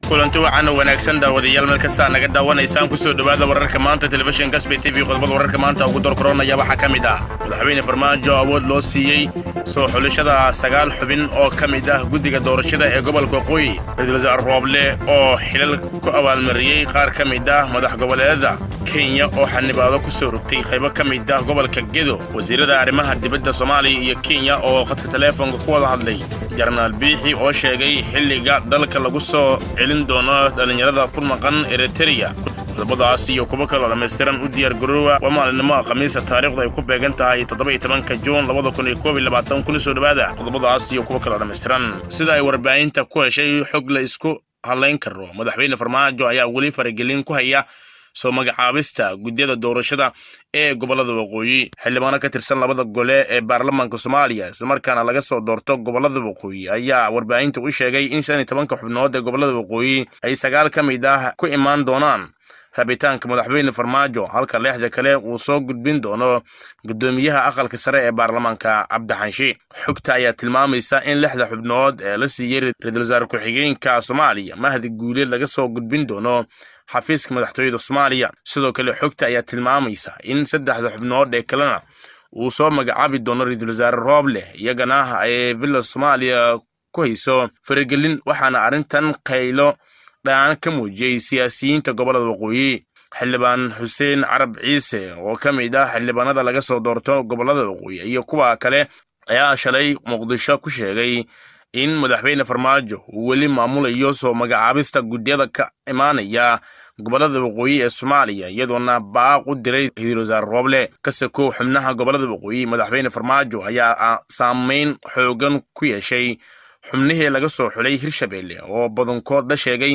kulanti wacan oo wanaagsan daawadayaal meel kastaa naga daawanaysaan kusoo dhowaada wararka maanta telefishin kasbe t v qodobada wararka maanta ugu dorkoronaya waxaa ka mid ah madaxweyne farmaajo awood loo siiyey soo xulashada sagaal xubin oo ka mid ah guddiga doorashada ee gobolka waqooyi ra-iisul wasaare rooble oo xilal ku abaalmariyey qaar ka mid ah madax goboleedada kenya oo xanibaado ku soo rogtay qaybo ka mid ah gobolka gedo wasiirada arrimaha dibadda soomaaliya iyo kenya oo khadka taleefonka ku wada hadlay jarnaal biixi oo sheegay xilliga dalka lagu soo celin doono dhallinyarada ku maqan eritreya qodobadaas iyo kuwo kaloo dhammaystiran u diyaar garoowa waa maalinimo khamiisa taariikhdu ay ku beegan tahay toddoba iyo tobanka juun labada kun iyo koob iyo labaatan kuna soo dhowaada qodobadaas iyo kuwo kaloo dhammaystiran sida ay warbaahinta ku heshay xog la isku hadlayn karo madaxweyne farmaajo ayaa weli faragelin ku haya soo magacaabista guddiyada doorashada ee gobollada waqooyi xildhibaano ka tirsan labada gole ee baarlamaanka soomaaliya islamarkaana laga soo doorto gobollada waqooyi ayaa warbaahinta u sheegay in shan iyo tobanka xubnood ee gobollada waqooyi ay sagaal ka mid ah ku imaan doonaan rabitaanka madaxweyne farmaajo halka leexda kale uu soo gudbin doono guddoomiyaha aqalka sare ee baarlamaanka cabdixanshi xogta ayaa tilmaamaysa in lixda xubnood ee la siiyey ra-iisul wasaare ku-xigeenka soomaaliya mahdi guuleed laga soo gudbin doono xafiiska madaxtooyada soomaaliya sidoo kale xogta ayaa tilmaamaysa in saddexda xubnood ee kalena uu soo magacaabi doono ra-iisul wasaare rooble iyagana ay villa soomaaliya ku hayso faragelin waxaana arrintan qaylo dhaan ka muujiyey siyaasiyiinta gobollada waqooyi xildhibaan xuseen carab ciise oo ka mid ah xildhibaanada laga soo doorto gobollada waqooyi iyo kuwa kale ayaa shalay muqdisho ku sheegay in madaxweyne farmaajo uu weli maamulayo soo magacaabista guddiyada ka imaanaya gobollada waqooyi ee soomaaliya iyadoona baaq u diray ra-iisul wasaare rooble ka sakow xubnaha gobollada waqooyi madaxweyne farmaajo ayaa saameyn xoogan ku yeeshay xubnihii laga soo xulay hirshabelle oo badankood la sheegay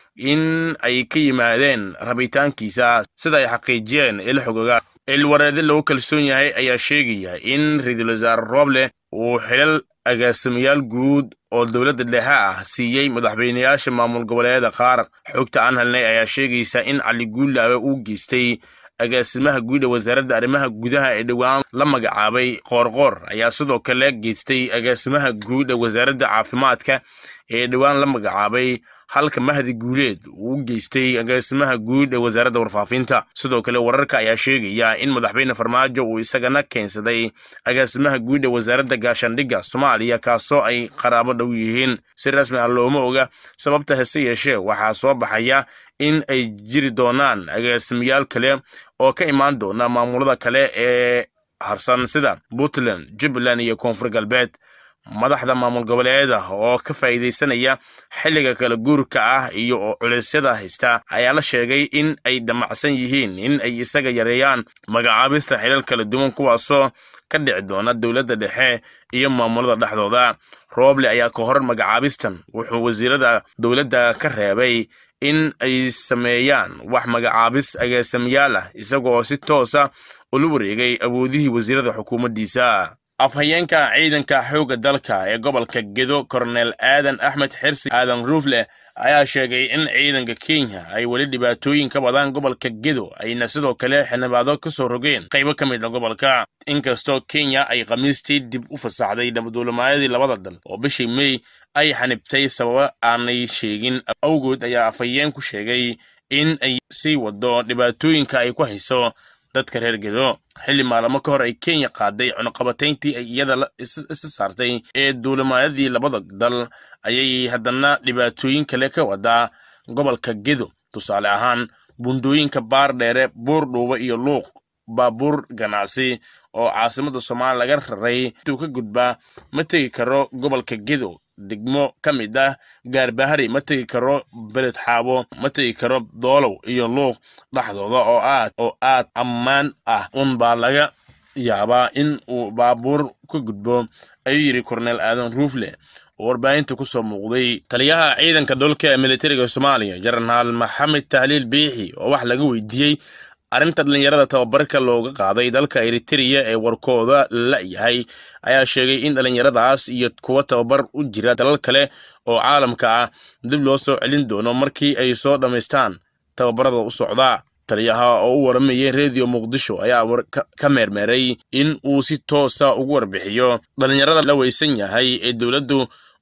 in ay ka yimaadeen rabitaankiisa sida ay xaqiijiyeen ilxogoga ilwareede lagu kalsoon yahay ayaa sheegaya in ra-iisul wasaare rooble uu xilal agaasimayaal guud oo dowladda dhexe ah siiyey madaxweyneyaasha maamul goboleedyada qaar xogta aan helnay ayaa sheegaysa in cali guulaabe uu geystay agaasimaha guud ee wasaaradda arrimaha gudaha ee dhowaan la magacaabay qoorqoor ayaa sidoo kale geystay agaasimaha guud ee wasaaradda caafimaadka ee dhowaan la magacaabay halka mahdi guuleed uu geystay agaasimaha guud ee wasaaradda warfaafinta sidoo kale wararka ayaa sheegaya in madaxweyne farmaajo uu isagana keensaday agaasimaha guud ee wasaaradda gaashaandhigga soomaaliya kaasoo ay qaraabo dhow yihiin si rasmi ah looma oga sababta hase yeeshee waxaa soo baxaya in ay jiri doonaan agaasimayaal kale oo ka imaan doona maamulada kale ee harsan sida puntland jubbaland iyo koonfur galbeed madaxda maamul goboleeda oo ka faa'iidaysanaya xilliga kala guurka ah iyo oo culaysyada haysta ayaa la sheegay in ay damacsan yihiin in ay isaga yareeyaan magacaabista xilal kala duwan kuwaasoo ka dhici doona dowladda dhexe iyo maamulada dhexdooda rooble ayaa ka hor magacaabistan wuxuu wasiirada dowladda ka reebay in ay sameeyaan wax magacaabis agaasamayaal ah isagoo si toosa ula wareegay awoodihii wasiirada xukuumaddiisa afhayeenka ciidanka xoogga dalka ee gobolka gedo korneel aadan axmed xirsi aadan ruufle ayaa sheegay in ciidanka kenya ay weli dhibaatooyin ka wadaan gobolka gedo ayna sidoo kale xildhibaado ka soo rogeen qaybo ka mid a gobolka inkastoo kenya ay khamiistii dib u fasaxday nabadduulimaayadii labada dal oo bishii mey ay xanibtay sababo aanay sheegin awgood ayaa afhayeenku sheegay in ay sii wado dhibaatooyinka ay ku hayso dadka reer gedo xilli maalamo ka hor ay kenya qaaday cunuqabatayntii ay iyada isa saartay ee duulimaayadii labada dal ayay haddana dhibaatooyin kale ka wadaa gobolka gedo tusaale ahaan bundooyinka baar dheere buur dhuuba iyo luuq baabuur ganacsi oo caasimada soomaaliya laga raray intuu ka gudbaa ma tegi karo gobolka gedo degmo ka mid ah gaarbahari ma tegi karo beled xaabo ma tegi karo doolow iyo luuq dhexdooda oo aad oo aad ammaan ah un baa laga yaabaa in uu baabuur ka gudbo ayuu yidhi korneel aadan ruufle oo warbaahinta ku soo muuqday taliyaha ciidanka dhulka ee militariga soomaaliya jenaraal maxamed tahliil biixi oo wax laga weydiiyey arrinta dhallinyarada tababarka looga qaaday dalka eritreya ee warkooda la yahay ayaa sheegay in dhallinyaradaas iyo kuwa tababar u jira dalal kale oo caalamka ah dib loo soo celin doono markii ay soo dhammaystaan tababarada u socda taliyaha oo u waramayay rediyo muqdisho ayaa ka meermeeray in uu si toosa ugu warbixiyo dhallinyarada la weysan yahay ee dowladdu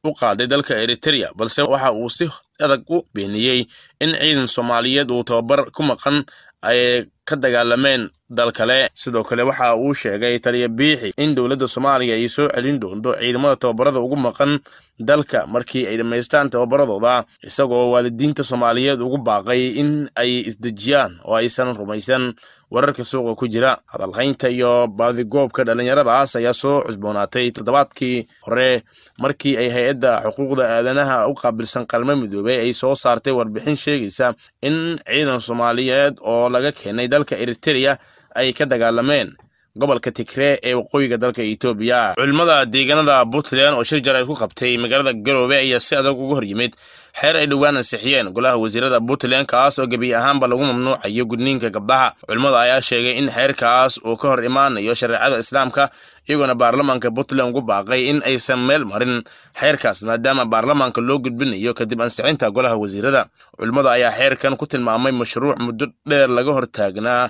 u qaaday dalka eritrea balse waxa uu si adag u beeniyey in ciidan soomaaliyeed uu tababar ku maqan ay ka dagaalameen dal kale sidoo kale waxa uu sheegay taliya biixi in dowladda soomaaliya ay soo celin doonto ciidamada tababarada ugu maqan dalka markii ay dhammaystaan tababaradooda isagoo waalidiinta soomaaliyeed ugu baaqay in ay isdejiyaan oo aysan rumaysan wararka suuqa ku jira hadalhaynta iyo baadigoobka dhallinyaradaas ayaa soo cusboonaatay toddobaadkii hore markii ay hay-adda xuquuqda aadanaha u qaabilsan qalmo midoobey ay soo saartay warbixin sheegaysa in ciidan soomaaliyeed oo laga keenay dalka eritrea ay ka dagaalameen gobolka tigree ee waqooyiga dalka etoobiya culimmada deegaanada puntland oo shir jar ay ku qabtay magaalada garoobe ayaa si adag uga hor yimid xeer ay dhowaan ansixiyeen golaha wasiirada puntland kaas oo gebi ahaanba lagu mamnuucayo gudniinka gabdhaha culimmada ayaa sheegay in xeerkaas uu ka hor imaanayo shareecada islaamka iyagoona baarlamaanka puntland ugu baaqay in aysan meel marin xeerkaas maadaama baarlamaanka loo gudbinayo kadib ansixinta golaha wasiirada culimmada ayaa xeerkan ku tilmaamay mashruuc muddo dheer laga hortaagnaa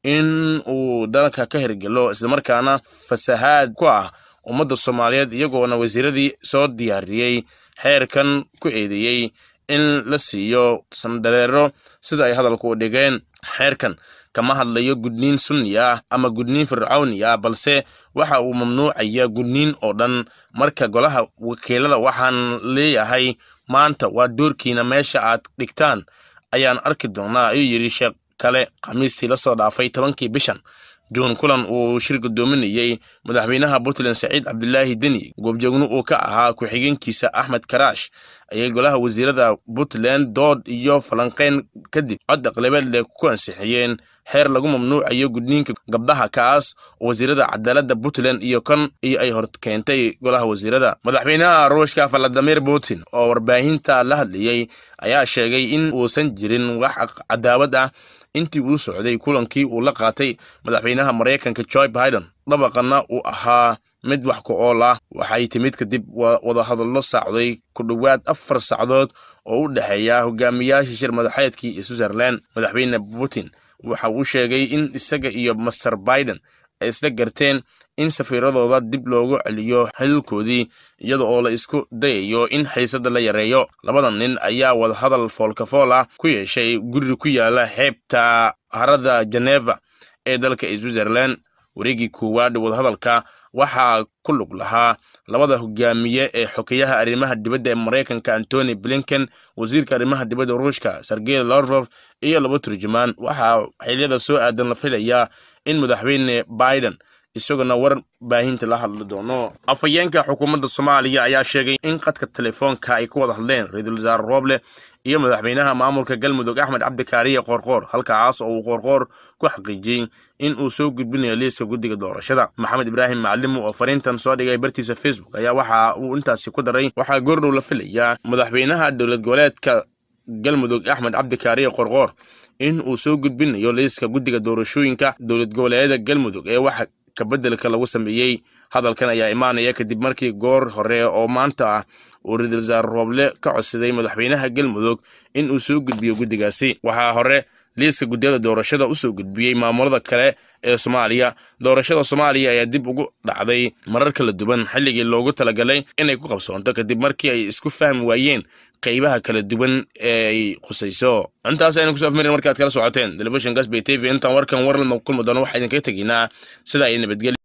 in uu dalka ka hirgelo islamarkaana fasahaad ku ah ummadda soomaaliyeed iyagoona wasiiradii soo diyaariyey xeerkan ku eedeeyey in la siiyo sandareero sida ay hadalku u dhigeen xeerkan kama hadlayo gudniin sunni ah ama gudniin fircawni ah balse waxa uu mamnuucaya gudniin oo dhan marka golaha wakiilada waxaan leeyahay maanta waa doorkiina meesha aad dhigtaan ayaan arki doonaa ayuu yidhi sheekh kale khamiistii la soo dhaafay tobankii bishan juun kulan uu shir guddoominayey madaxweynaha puntland saciid cabdilaahi deni goobjoogno uu ka ahaa ku-xigeenkiisa axmed karaash ayay golaha wasiirada puntland dood iyo falanqeyn kadib cod aqlabeed leh ku ansixiyeen xeer lagu mamnuucayo gudniinka gabdhaha kaas oo wasiirada cadaaladda puntland iyo kan iyo ay hor keentay golaha wasiirada madaxweynaha ruushka valadimir putin oo warbaahinta la hadlayey ayaa sheegay in uusan jirin wax cadaawad ah intii uu socday kulankii uu la qaatay madaxweynaha maraykanka joe biden dabaqana uu ahaa mid wax ku ool ah waxay timid kadib wadahadallo sacday ku dhowaad afar sacdood oo u dhexeeya hogaamiyaasha shir madaxeedkii switzerland madaxweyne putin waxa uu sheegay in isaga iyo master biden ay isla garteen in safiiradooda dib loogu celiyo xililkoodii iyada oo la isku dayayo in xiisada la yareeyo labadan nin ayaa wadahadal foolkafool ah ku yeeshay guri ku yaala xeebta harada geneva ee dalka switzerland wareegii koowaad wadahadalka waxaa ku lug lahaa labada hogaamiye ee xokeyaha arrimaha dibadda ee maraykanka antony blinken wasiirka arrimaha dibadda ruushka sergey lavrov iyo laba turjumaan waxaa xiliyada soo aadan la filayaa in madaxweyne biden isaguna war baahinta la hadli doono afhayeenka xukuumadda soomaaliya ayaa sheegay in qadka telefoonka ay ku wada hadleen ra-iisul wasaare rooble iyo madaxweynaha maamulka galmudug axmed cabdikaariye qoorqoor halkaas oo uu qoorqoor ku xaqiijiyey in uu soo gudbinayo liiska guddiga doorashada maxamed ibraahim macalimu oo fariintan soo dhigay bartiisa facebook ayaa waxa uu intaasi ku daray waxaa goordhow la filayaa madaxweynaha dowlad goboleedka galmudug axmed cabdikaariye qoorqoor in uu soo gudbinayo liiska guddiga doorashooyinka dowlad goboleedyada galmudug ee waxa kabeddelka lagu sameeyey hadalkan ayaa imaanaya kadib markii goor hore oo maanta ah uu ra-iisul wasaare rooble ka codsaday madaxweynaha galmudug in uu soo gudbiyo guddigaasi waxaa hore liiska guddiyada doorashada usoo gudbiyey maamulada kale ee soomaaliya doorashada soomaaliya ayaa dib ugu dhacday marar kala duwan xilligii loogu talagalay inay ku qabsoonto kadib markii ay isku fahmi waayeen qaybaha kala duwan ee ay khusayso intaas aynu kusoo afmarin markaad kala socoteen telefishin gasbay t v intaan warkan war la kulmi doono waxaa idinkaga tegaynaa sida ay nabadgelya